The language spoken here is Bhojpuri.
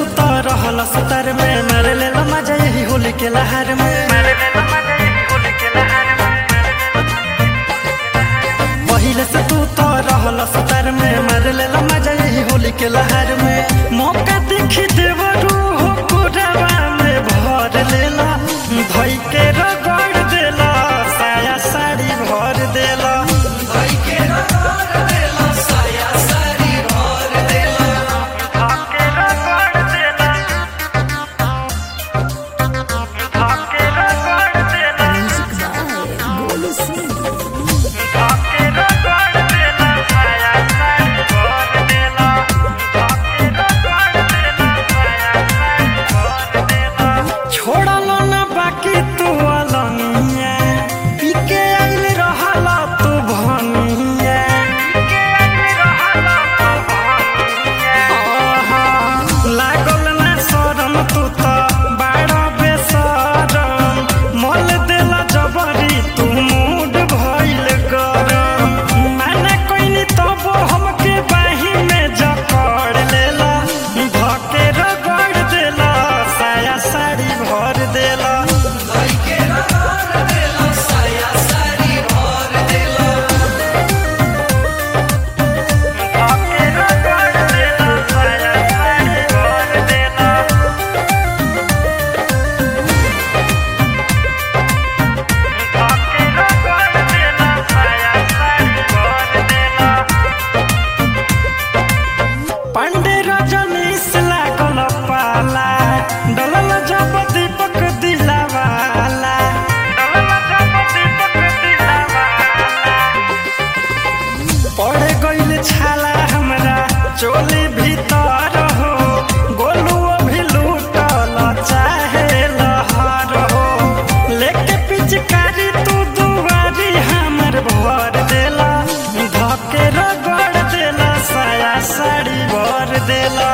तो रहल सतर में मारे ले मजा यही होली के लहर में पहिले से तू तो रहल सतर में मारे ले मजा यही होली के लहर में मौका देखी देवरू हो कोरवा में भर लेला भई के रगड़ देला साया साड़ी भर देला भई के रगड़ देला साया साड़ी भर देला धाके रगड़ देला धाके रगड़ देला धाके रगड़ देला साया साड़ी भर देला धाके रगड़ देला साया साड़ी भर देला छोड़लो ना बाकी तू अलनिया पीके आइल रहला तू भनिया पीके आइल रहला तू भनिया आहा, लागल ना शरम तू त बाड़ा बेशरम मल देला जबरी तू मूड भइल गरम माना कइनी तबो हमके बाही में जकड़ लेला धके रगड़ देला साया साड़ी भर देला धके रगड़ देला साया साड़ी भर देला धके रगड़ देला साया साड़ी भर देला पांडे रजनीश लागल पाला डलल जब दीपक दिलावाला डलल जब दीपक दिलावाला पड़ गइल छाला हमरा चोली भीतर हो गोलुओ भी लूटल चाहे लहर हो लेके पिचकारी तू दुआरी हमर भर देला धके रगड़ देला साया साड़ी भर देला